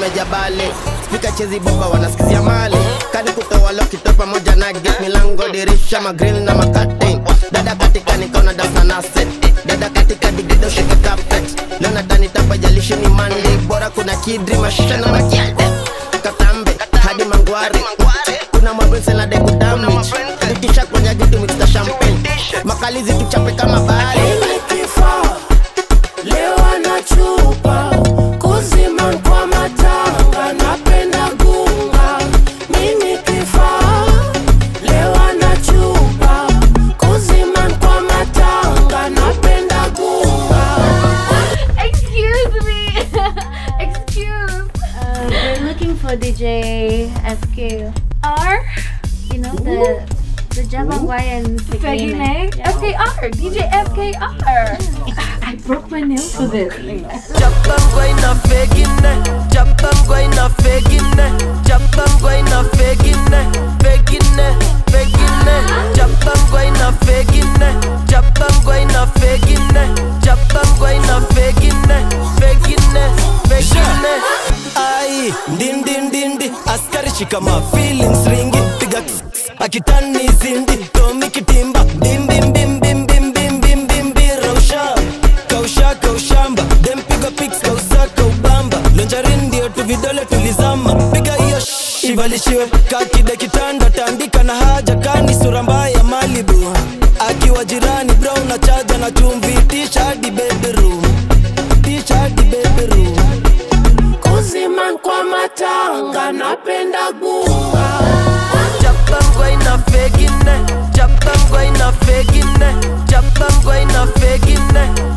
mejabali spika chezi bomba wanasikizia mali kani kutoa lokito pamoja na gate milango dirisha magrill na makatin dada katika nikaona dasa nase dada katika digido shike carpet leo natani tapa jalishi ni mandi bora kuna kidri mashana makiade katambe hadi mangwari kuna mabrinse na deku damage itisha kwenye gitu mixta champagne makalizi tuchape kama bahari Kifaa leo anachupa kuzima kwa matanga, napenda gunga. Mimi kifaa leo anachupa kuzima kwa matanga, napenda gunga. Excuse me. Excuse. Uh, we're looking for DJ FK. R. You know the the Jabangwayan Fegine? FKR, DJ FKR. I broke my nail for this. Japangwa ina fegine, Japangwa ina fegine, Japangwa ina fegine, fegine, fegine, Japangwa ina fegine, Japangwa ina fegine, Japangwa ina fegine, fegine, fegine. ai ndindindindi askari shikama feelings ringi piga akitani zindi tomi kitimba bimbimbimbimbimbimbimbi rausha kausha kaushamba dempiga pics kausa kaubamba lonjarin ndio tu vidole tulizama piga hiyo sh- ivalishiwe kakide kitanda tandika na haja kani sura mbaya malibu akiwa jirani brown na chaja na chumvi tisha hadi bedroom tisha hadi bedroom Kuzima kwa matanga, napenda gunga. Japangwa ina fegine, Japangwa ina fegine, Japangwa ina fegine,